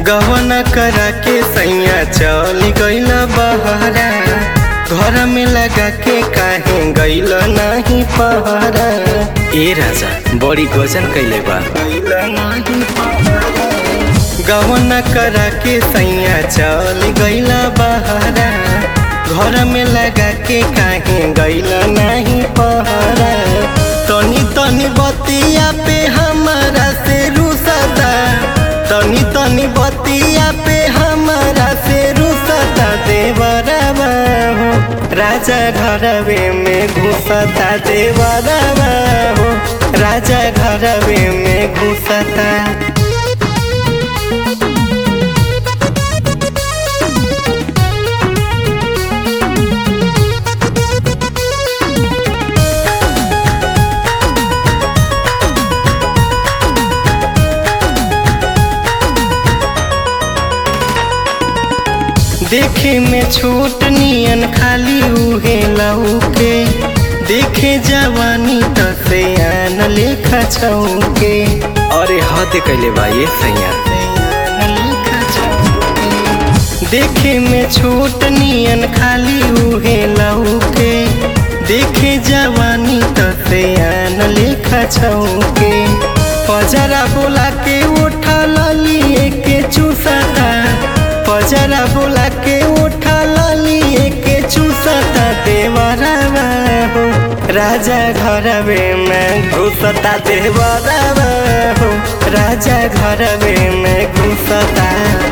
गवन करा के सैया चल गईल बहरा घर में लगा के काहे गईल नहीं पहरा ए राजा बड़ी गजन कैले बा गईल नहीं पहरा गवन करा के सैया चल गईल बहरा घर में लगा के काहे गईल नहीं पहरा तनी तनी बतिया पे हमारा से रुसदा तनी तनी बतिया पे हमारा से रुसता देवरवा हो राजा घरवे में घुसता देवरवा हो राजा घरवे में घुसता देखे में छोट नियन खाली उहे लौके देखे जवानी त से आन लेखा छौके अरे हद कैले बा ये सैया देखे में छोट नियन खाली उहे लौके देखे जवानी त से आन लेखा छौके पजरा बोला के उठा लिए के चूसता पजरा बोला के उठा लिए के चूसता देवरवा हो राजा घरवे में घुसता देवरवा हो राजा घरवे में घुसता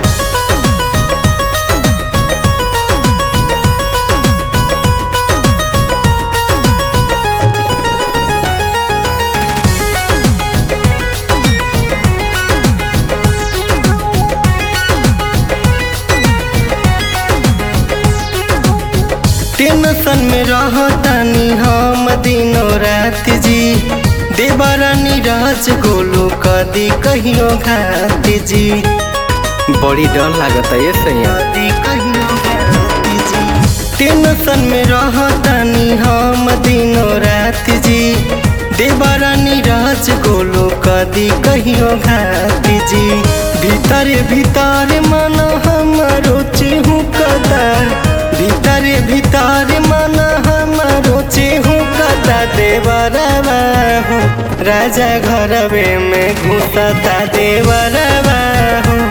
टेंशन में रहतानी हम दिनों रात जी देवरानी राज गोलू कदी कहियो घात जी बड़ी डर लागता ये सैया कदी कहियो घात जी टेंशन में रहतानी हम दिनों रात जी देवरानी राज गोलू कदी कहियो घात जी भीतर भीतर मन हमारो चेहू कदा भीतर भीतर मन हमारो चेहू कदा देवरवा हो राजा घरवे में घुसता देवरवा हो